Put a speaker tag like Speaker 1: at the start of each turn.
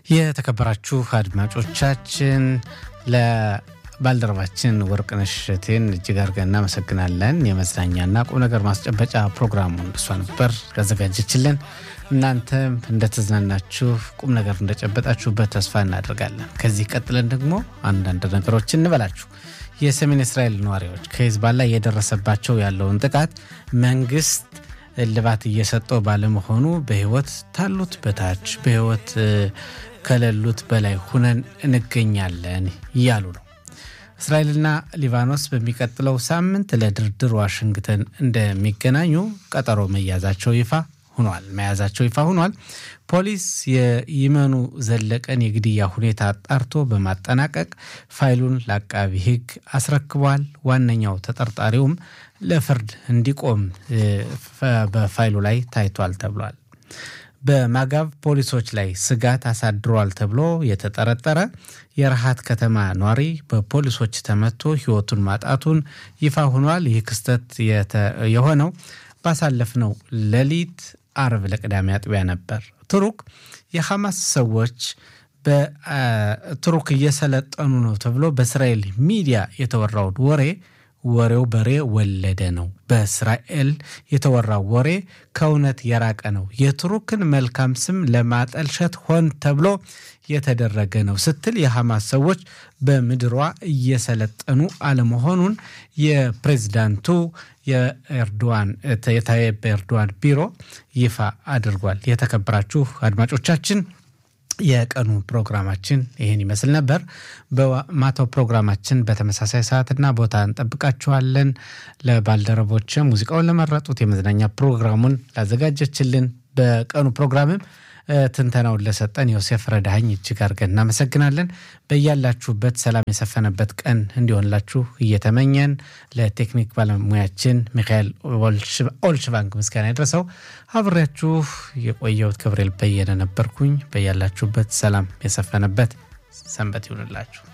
Speaker 1: የተከበራችሁ አድማጮቻችን ለባልደረባችን ወርቅነሽ እሸቴን እጅግ አድርገን እናመሰግናለን። የመዝናኛና ቁም ነገር ማስጨበጫ ፕሮግራሙን እሷ ነበር ያዘጋጀችልን። እናንተም እንደተዝናናችሁ ቁም ነገር እንደጨበጣችሁበት ተስፋ እናደርጋለን። ከዚህ ቀጥለን ደግሞ አንዳንድ ነገሮችን እንበላችሁ። የሰሜን እስራኤል ነዋሪዎች ከሂዝቦላ እየደረሰባቸው ያለውን ጥቃት መንግስት እልባት እየሰጠው ባለመሆኑ በህይወት ታሉት በታች በህይወት ከሌሉት በላይ ሁነን እንገኛለን እያሉ ነው። እስራኤልና ሊባኖስ በሚቀጥለው ሳምንት ለድርድር ዋሽንግተን እንደሚገናኙ ቀጠሮ መያዛቸው ይፋ ሆኗል መያዛቸው ይፋ ሆኗል። ፖሊስ የይመኑ ዘለቀን የግድያ ሁኔታ አጣርቶ በማጠናቀቅ ፋይሉን ለአቃቢ ህግ አስረክቧል። ዋነኛው ተጠርጣሪውም ለፍርድ እንዲቆም በፋይሉ ላይ ታይቷል ተብሏል። በማጋብ ፖሊሶች ላይ ስጋት አሳድሯል ተብሎ የተጠረጠረ የረሃት ከተማ ኗሪ በፖሊሶች ተመቶ ህይወቱን ማጣቱን ይፋ ሆኗል። ይህ ክስተት የሆነው ባሳለፍነው ሌሊት አርብ ለቅዳሜ አጥቢያ ነበር። ቱሩክ የሐማስ ሰዎች በቱሩክ እየሰለጠኑ ነው ተብሎ በእስራኤል ሚዲያ የተወራውን ወሬ ወሬው በሬ ወለደ ነው። በእስራኤል የተወራው ወሬ ከእውነት የራቀ ነው። የቱርክን መልካም ስም ለማጠልሸት ሆን ተብሎ የተደረገ ነው ስትል የሐማስ ሰዎች በምድሯ እየሰለጠኑ አለመሆኑን የፕሬዝዳንቱ የኤርዶዋን የታይብ ኤርዶዋን ቢሮ ይፋ አድርጓል። የተከበራችሁ አድማጮቻችን የቀኑ ፕሮግራማችን ይህን ይመስል ነበር። በማታው ፕሮግራማችን በተመሳሳይ ሰዓትና ቦታ እንጠብቃችኋለን። ለባልደረቦች ሙዚቃውን ለመረጡት የመዝናኛ ፕሮግራሙን ላዘጋጀችልን በቀኑ ፕሮግራምም ትንተናውን ለሰጠን ዮሴፍ ረዳኸኝ እጅግ አድርገን እናመሰግናለን። በያላችሁበት ሰላም የሰፈነበት ቀን እንዲሆንላችሁ እየተመኘን ለቴክኒክ ባለሙያችን ሚካኤል ኦልሽባንክ ምስጋና ይድረሰው። አብሬያችሁ የቆየሁት ገብርኤል በየነ ነበርኩኝ። በያላችሁበት ሰላም የሰፈነበት ሰንበት ይሁንላችሁ።